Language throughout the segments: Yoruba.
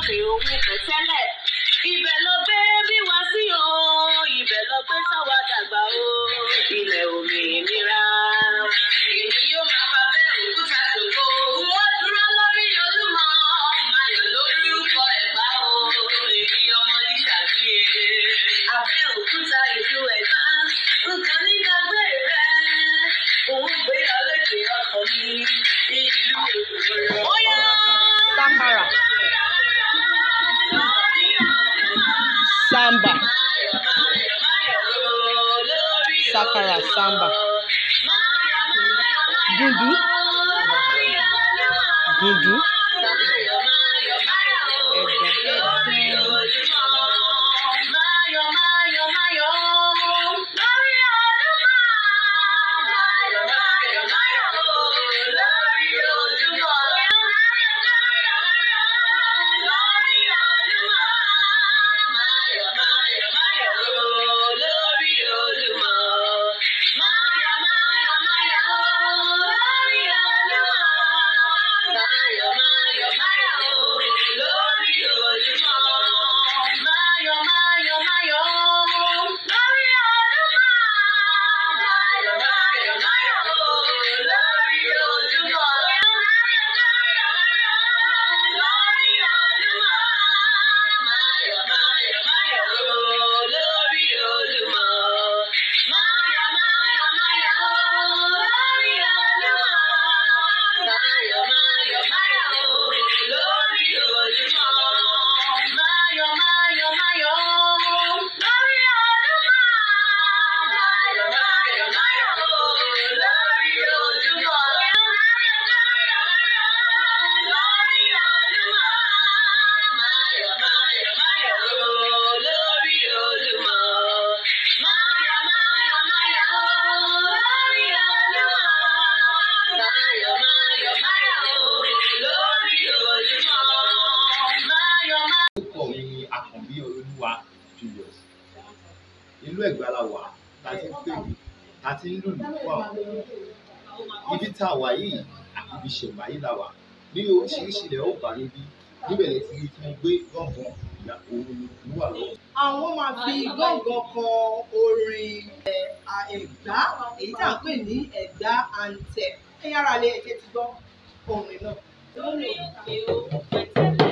òkè òun pẹ̀tẹ́lẹ̀ ibẹ̀ ló gbé bí wá sí o ibẹ̀ ló gbé sáwà dàgbà o ilẹ̀ òmìnira. èmi yóò máa fa bẹ́ẹ̀ òkúta ṣògo wọ́n dúró lórí olúmọ mayọ̀ lórúkọ ẹ̀gbá o èmi ọmọ ìṣàbíye. abẹ́ òkúta ìlú ẹ̀gbá nǹkan ní gbàgbé rẹ̀ òun gbé ọlẹ́kẹ̀ ọkàn mi ìlú òwúrọ̀. ó yá. Sakara. Samba. Sakara Samba. Dúdú. Dúdú. Ẹ̀gbọ́n. orúkọ mi ni àkànbí olúwa julius ìlú ẹ̀gbá la wà tá a ti ń pè mí tá a ti ń lùlù fún àwọn ibi tá a wà yìí àti ibi ìṣẹ̀mbáyé la wà ní oríṣiríṣi ilẹ̀ ó bá níbí níbẹ̀ lè ti rí tí mo gbé gángan ìyá òun ló wà lọ́wọ́. àwọn máa fi gángan kọ orin ẹ̀, à, ẹ̀gbá èyí tá à ń pè ní ẹ̀gbá antẹ̀ ẹ̀yà ara lè ẹ̀kẹ́ ti gbọ́ orin náà. lórí òkè òun pẹ̀tẹ́lẹ̀.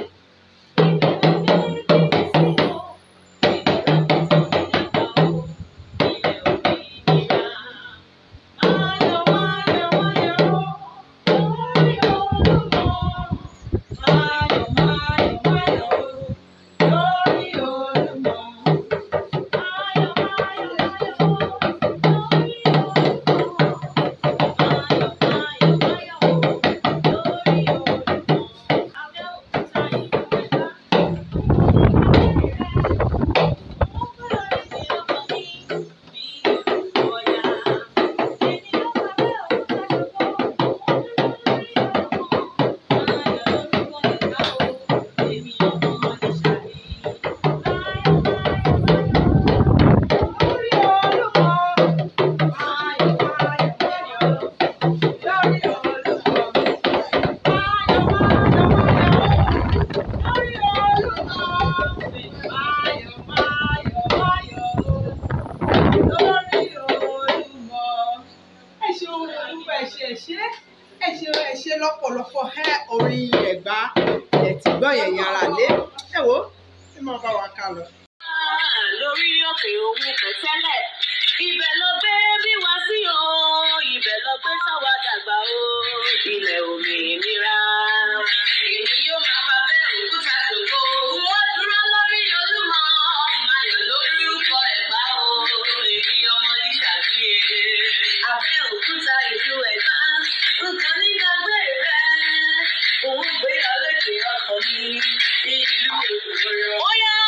ẹ ṣe ohun olúwa ẹ ṣe ẹ ṣe ẹ ṣe ẹ ṣe lọ́pọ̀lọpọ̀ ẹ orin ẹ̀gbá ẹ̀ tí gbọ́ yẹn yẹn ara lé ẹ wo ẹ máa bá wa ká lọ. lórí òkè òun pẹ̀tẹ́lẹ̀ ibẹ̀ ló gbé bí wá sí o ibẹ̀ ló gbé sáwà dàgbà o ilẹ̀ òmìnira. èmi yóò máa fa bẹ́ẹ̀ òkúta ṣògo wọ́n dúró lórí olúmọ mayọ̀ lórúkọ ẹ̀gbá o èmi ọmọ ìṣàbíye. abẹ́ òkúta ìlú ẹ̀gbá nǹkan ní gbàgbé rẹ̀ òun gbé ọlẹ́kẹ̀ ọkàn mi ìlú òwúrọ̀. ó yá.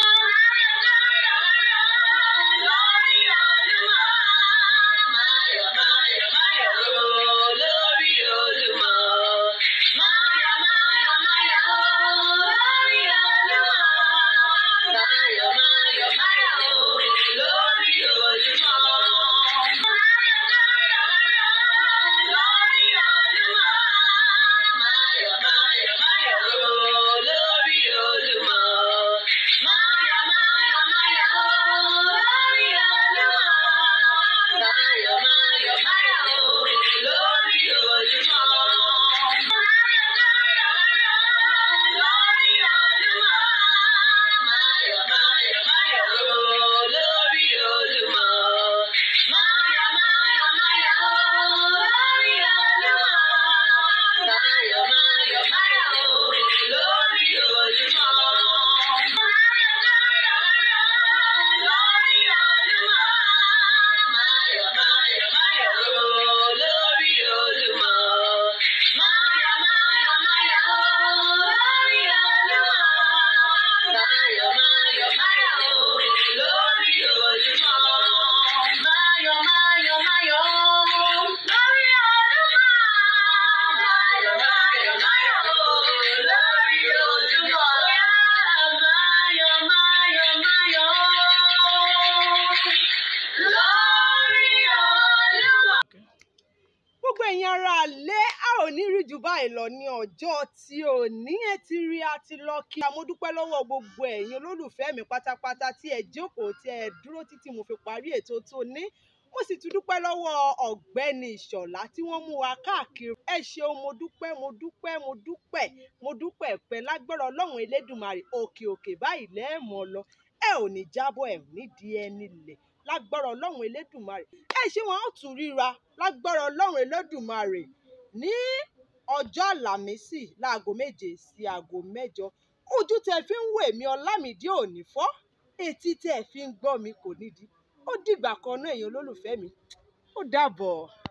lórí olúmọ mayọ̀ mayọ̀ mayọ̀ lórí olúmọ. Mayọ̀ mayọ̀ mayọ̀ lórí olúmọ. Mayọ̀ mayọ̀ mayọ̀ lórí olúmọ. Lórí olúmọ. Mayọ̀ mayọ̀ mayọ̀ lórí olúmọ. báyìí lọ ní ọjọ́ tí ò ní ẹ ti rí a ti lọ kí a mo dúpẹ́ lọ́wọ́ gbogbo ẹ̀yin olólùfẹ́ mi pátápátá tí ẹ jókòó tí ẹ dúró títí mo fi parí ètò tó ní mo sì tún dúpẹ́ lọ́wọ́ ọ̀gbẹ́ni ìṣọ̀lá tí wọ́n mú wa káàkiri ẹ ṣeun mo dúpẹ́ mo dúpẹ́ mo dúpẹ́ mo dúpẹ́ pẹ́ lágbára ọlọ́run elédùnmarè òkè òkè báyìí lẹ́ẹ̀mọ́ lọ ẹ ò ní jábọ́ ẹ ò ní di ẹni lẹ̀ lágbára ọlọ́run elédùnmarè ẹ ṣé wọn ó tún ríra lágbára ọlọ́run elédùnmarè ní ọjọ́ àlàmísì láago méje sí aago mẹ́jọ ojú tẹ fi ń wo èmi ọlámìdí ò ní fọ́ etí tẹ fi ń gbọ́ mi kò nídìí ó dìgbà kan náà èèyàn olólùfẹ́ mi ó dàbọ̀.